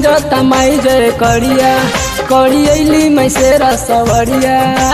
गुंजता माई जय करिया करी अली मैं शेरा सवरिया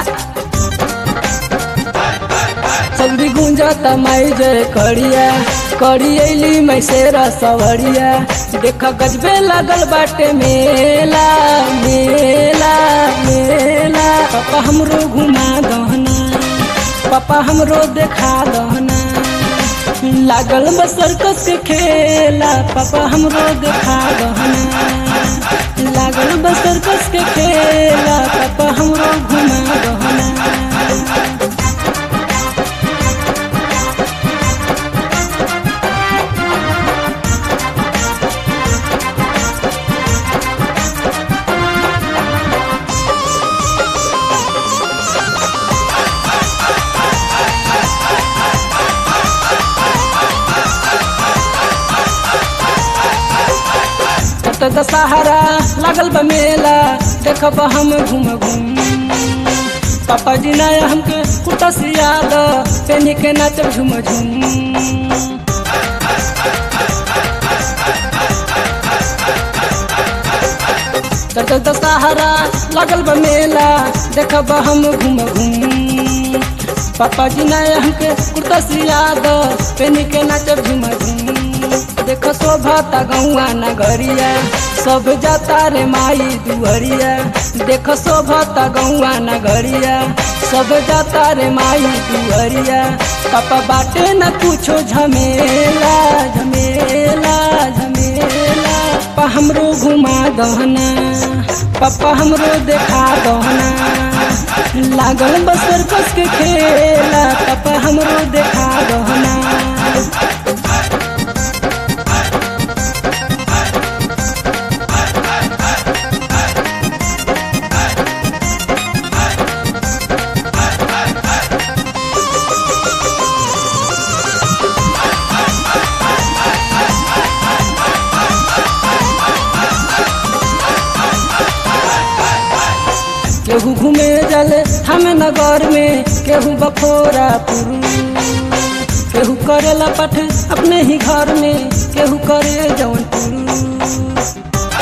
सगरी गुंजता माई जय करिया करी अली मैं शेरा सवरिया देख गजबे लगल बाटे मेला मेला मेला पापा हमरो घुमा दहना पापा हमरो देखा दहना लागल बा सर्कस के खेला पापा हमरो देखा दहना लागल बा सर्कस के खेला पापा हमरो घुमा दहना त दशहरा लागल बा मेला देखब हम घूम घूम पापा जी नया हमके कुटा सियाद पेनी के नाचब झूम झूम त दशहरा लागल बा मेला देखब हम घूम घूम पापा जी नया हमके कुर्ता सियाद पेनी के नाचब झूम झूम देख शोभता गौआ नगरिया सब जाता रे माई दुहरिया देख शोभता गौआ नगरिया सब जाता रे माई दुहरिया पापा बाटे न कुछो झमेला झमेला झमेला पापा हमरो घुमा दहना पापा हमरो देखा दहना लागल बसर कस के खेला पापा हमरो देखा दहना केहू घूमे जले हम नगर में केहू बखोरा पुरू केहू करेला पठ अपने ही घर में केहू करे जौन पुरू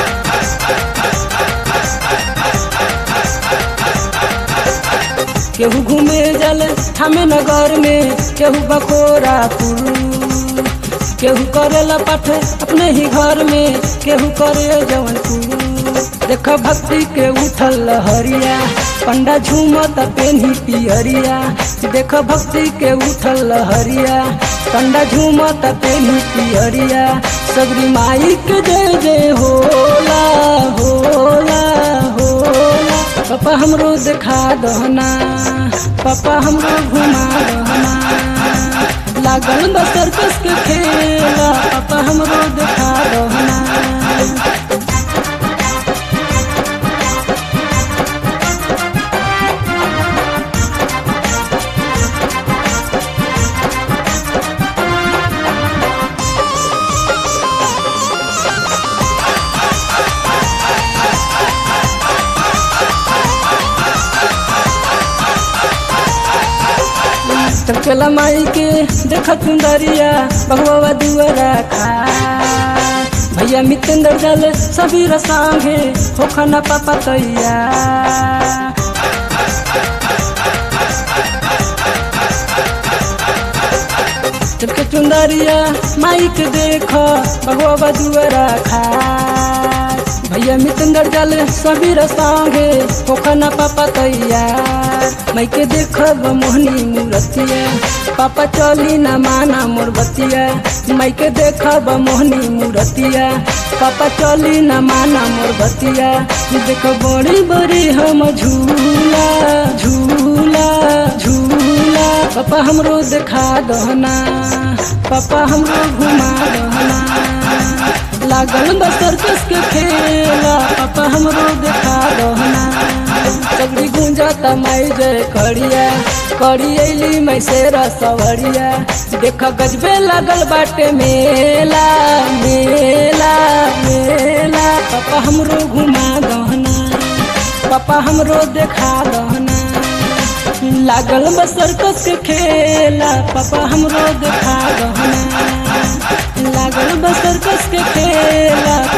केहू घूमे जले हम नगर में केहू बखोरा पुरू केहू करेला पठ अपने ही घर में केहू करे जौन पुरू देख भक्ति के उठल लहरिया पंडा झूमत पेन्ही पियरिया देख भक्ति के उठल लहरिया पंडा झूमत पेन्ही पियरिया सबरी माई के जय जय होला होला होला पापा हमरो देखा दहना पापा हमरो घुमा दहना लागल बसर कस के खेला पापा हमरो देखा दहना चला माई के देख सुंदरिया भगवा दुआरा खा भैया मितेंद्र जल सभी रसांगे हो खाना पापा तैया चलके चुंदरिया माई के देख भगवा दुआरा खा भैया मितेंद्र जल सभी रसांगे हो खाना पापा तैयार मैं के देखब मोहनी मूर्तिया पापा चली न माना मोर बतिया मैं के देखब मोहनी मूर्तिया पापा चली न माना मोर बतिया देख बड़ी बड़ी हम झूला झूला झूला पापा हमरो देखा दहना पापा हमरो घुमा दहना लागल बसर कस के खेला पापा हमरो देखा दहना सगरी गुंजता माई जय करिया करी अली मैं शेरा सवरिया देख गजबे लगल बाटे मेला मेला मेला पापा हमरो घुमा दहना पापा हमरो देखा दहना लागल बसर कस के खेला पापा हमरो देखा दहना लागल बसर कस के खेला